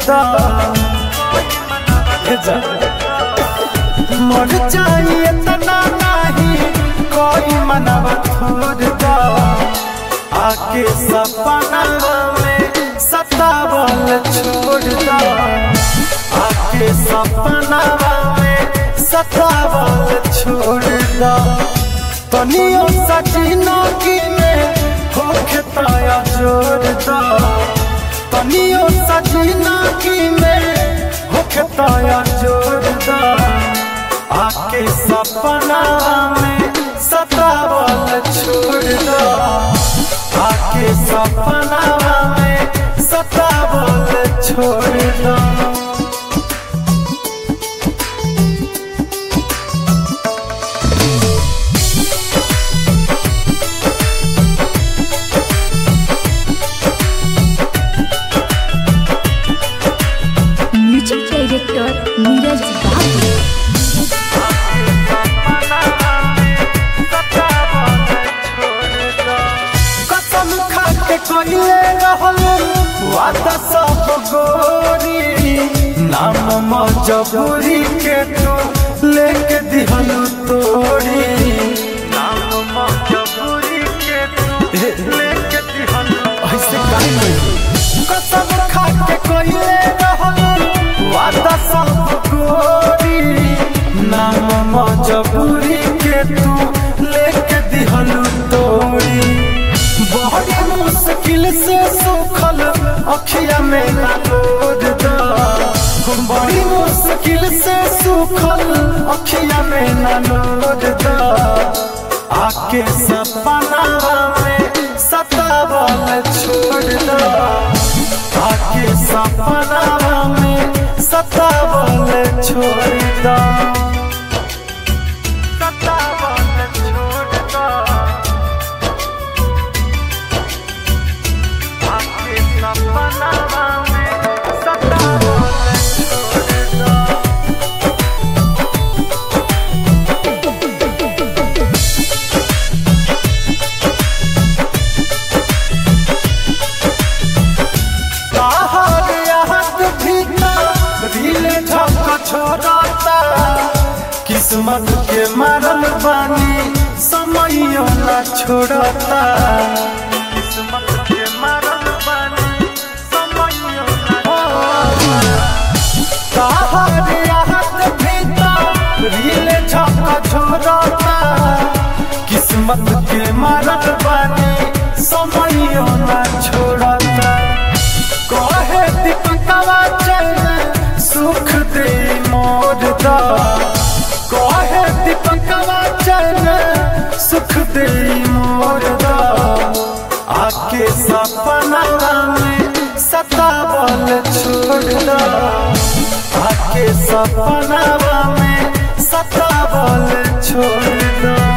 दा हे जा। मर जाइए तना नहीं कोई मनवा छोड़ दा आके सपना में सतावल छोड़ दा आके सपना में सतावल छोड़ दा तनियो सचिनो की में होखे ताया जोड़ दा तनियो सचिनो की में होखे ताया जोड़ दा आके सपना में सतावल छोड़ दा आके सपना में सतावल छोड़ दा म्यूजिक डायरेक्टर नीरज बाबू कसम खा के कोइले रहल वादा सब गोरी नाम मजबूरी के तू लेके दिहल तोरी नाम मजबूरी के तू लेके दिहल ऐसे काहे कसम खा के कोइले रहल वादा सब गोरी नाम मजबूरी के तू लेके दिहल तोरी बड़ी मुश्किल से सुखल अखिया में लोड दा बड़ी मुश्किल से सुखल अखिया में लोड दा आके सपना में सतावल छोड़ दा आके सपना में सतावल छोड़ दा सतावल छोड़ दा आके सपना में सतावल छोड़ दा बाहर याद भीतर दिल झक छोड़ता किस्मत के मारल बानी समयो न छोड़ता किस्मत के मारल बानी समयो न बाहर याद भीतर दिल झक छोड़ता किस्मत के मारल बानी समयो न छोड़ता कहे दीपकवा चैन सुख दे मोर दा कहे दीपकवा चैन सुख दे मोर दा आके सपना में सतावल छोड़ दा आके सपना में सतावल छोड़ दा